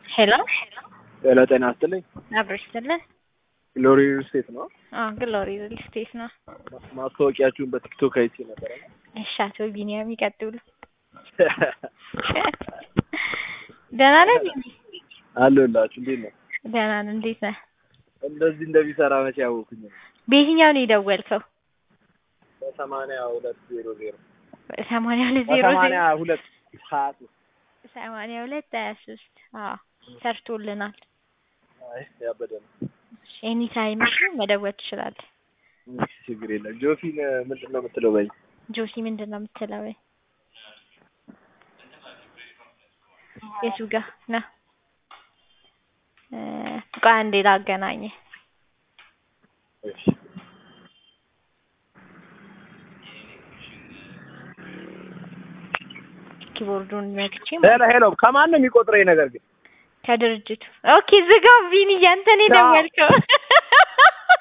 ሄሎ ሄሎ ጤና ይስጥልኝ። አብሮሽ ስልህ ግሎሪ ሪል ስቴት ነው። አዎ ግሎሪ ሪል ስቴት ነው። ማስታወቂያችሁን በቲክቶክ አይቼ ነበረ። እሺ አቶ ቢኒያም ይቀጥሉ። ደህና ነህ ቢኒ? አለሁላችሁ። እንዴት ነው? ደህና ነን። እንዴት ነህ? እንደዚህ እንደሚሰራ መቼ ያወኩኝ ነው? በየትኛው ነው የደወልከው? በሰማንያ ሁለት ዜሮ ዜሮ ሰማንያ ሁለት ዜሮ በሰማንያ ዜሮ ሁለት ሀያ ሶስት ሰማንያ ሁለት ሀያ ሶስት አዎ ሰርቶልናል። አይ ያበደ ነው። ኤኒ ታይም መደወል ትችላለህ። እሺ፣ ችግር የለም። ጆሲን ምንድን ነው የምትለው? በይ ጆሲ ምንድን ነው የምትለው? ወይ የቱ ጋ ና እ ቆይ አንዴ ላገናኝህ። እሺ ኪቦርዱን ነክቼ ሄሎ ሄሎ፣ ከማን ነው የሚቆጥረኝ ነገር ግን? ከድርጅቱ ኦኬ፣ ዝጋው ቢኒ፣ ያንተ ነው የደወልከው።